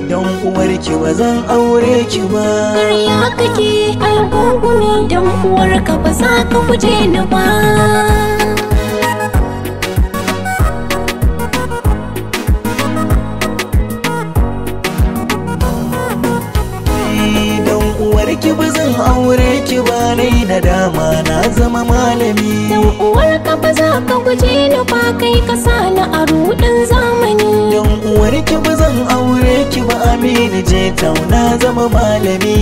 don uwarki ba zan aure ki ba Ƙarya kake algungumi don uwarka ba za ka guje ni ba don uwarki ba zan aure ki ba nai da dama na zama malami Don uwarka ba za ka guje ni ba kai ka sa ni a rudin zamani don uwarki ba zan aure ki ba amini je tauna zama malami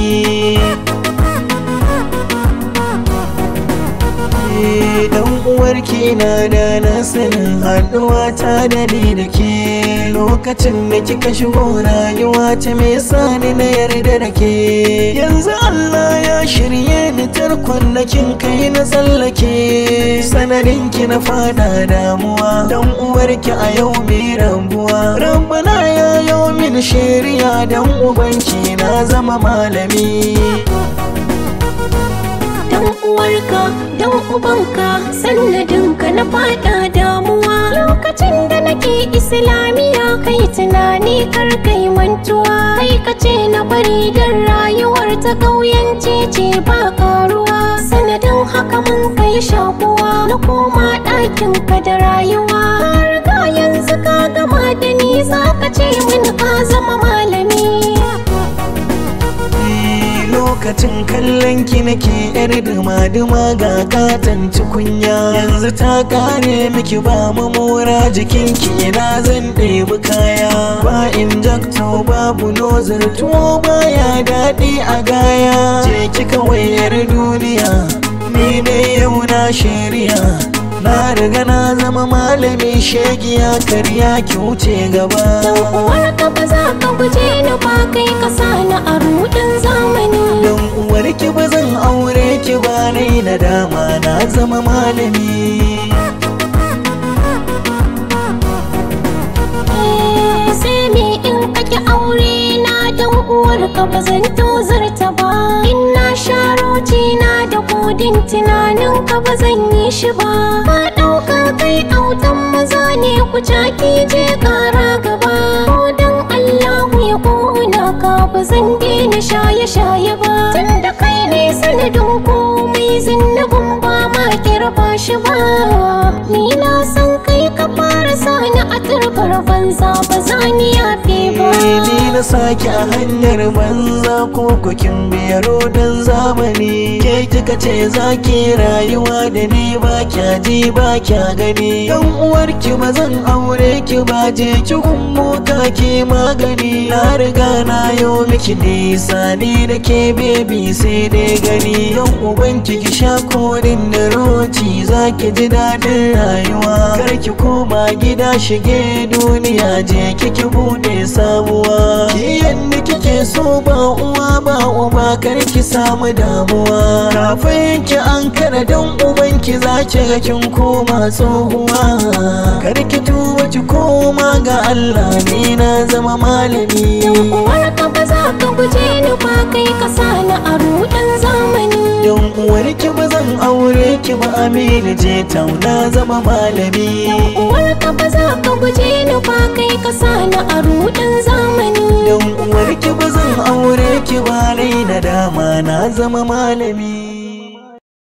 Eh, dan uwarki na da na sanin haɗuwa ta da ni da ke lokacin da kika shigo rayuwa ta mai sani na yarda da ke yanzu Allah ya shirye ni tarkon da kin kai na tsallake sanadin ki na fada damuwa dan uwarki a yau mai rabuwa rabbana ya yau min shari'a dan ubanki na zama malami Dan uwarka, dan ubanka, sannadinka na fada damuwa Lokacin da nake islamiya kai tunani kar kai mantuwa Kai ka ce na bari don rayuwar ta ƙauyanci ce ba karuwa Sanadin haka mun kai shakuwa na koma ɗakin ka da rayuwa Ka riga yanzu ka gama da ni za ka ce min ka zama malami lokacin kallon ki nake yar duma-duma ga katon tukunya yanzu ta kare miki ba mamora jikin ki ina zan ɗebi kaya ba injecto babu nozar tuwo baya daɗi a gaya je ki kawai yar duniya ni ne yau na shirya na riga na zama malami shegiya karya ki wuce gaba uwarka ba za ka guje ni ba kai ka sa ni a rudin zamani don uwarki ba zan aure ki ba nai na dama na zama malami Eh, sai me in kake aure na dan uwarka ba zan tozarta ba in na sharoci na da kodin tunanin ka ba zan yi shi ba ka ɗauka kai autan maza ne ku caki je ƙara gaba ko dan Allahu ya kona ka ba zan daina shaye-shaye ba tunda kai ne sanadin komai zinnabin ba ma kirba shi ba ni na san kai ka fara sani a turbar banza ba za ni yafe ba ni na sake a hanyar banza ko kukin biyaro don zamani ke kika ce za ki rayuwa da ni ba kya ji ba kya gani yan uwarki ba zan aure ki ba je ki mota ke magani na riga na yo miki nisa ni da ke bebi sai dai gani yan ubanki ki sha kodin da roci za ki ji daɗin rayuwa kar ki koma gida shige duniya je kiki bude sabuwa ki yanda kike so ba uwa ba uba kar ki samu damuwa kafin ki an kara dan ubanki za ki ga kin koma tsohuwa kar ki tuba ki koma ga Allah ni na zama malami uwarka ba za ka guje ni ba kai ka sani a rudin zamani Yan uwarki ba zan aure ki ba amini je tauna zama malami uwarka ba za ka guje ni ba kai ka sani a rudin zamani Yan uwarki ba zan aure ki ba rai na dama na zama malami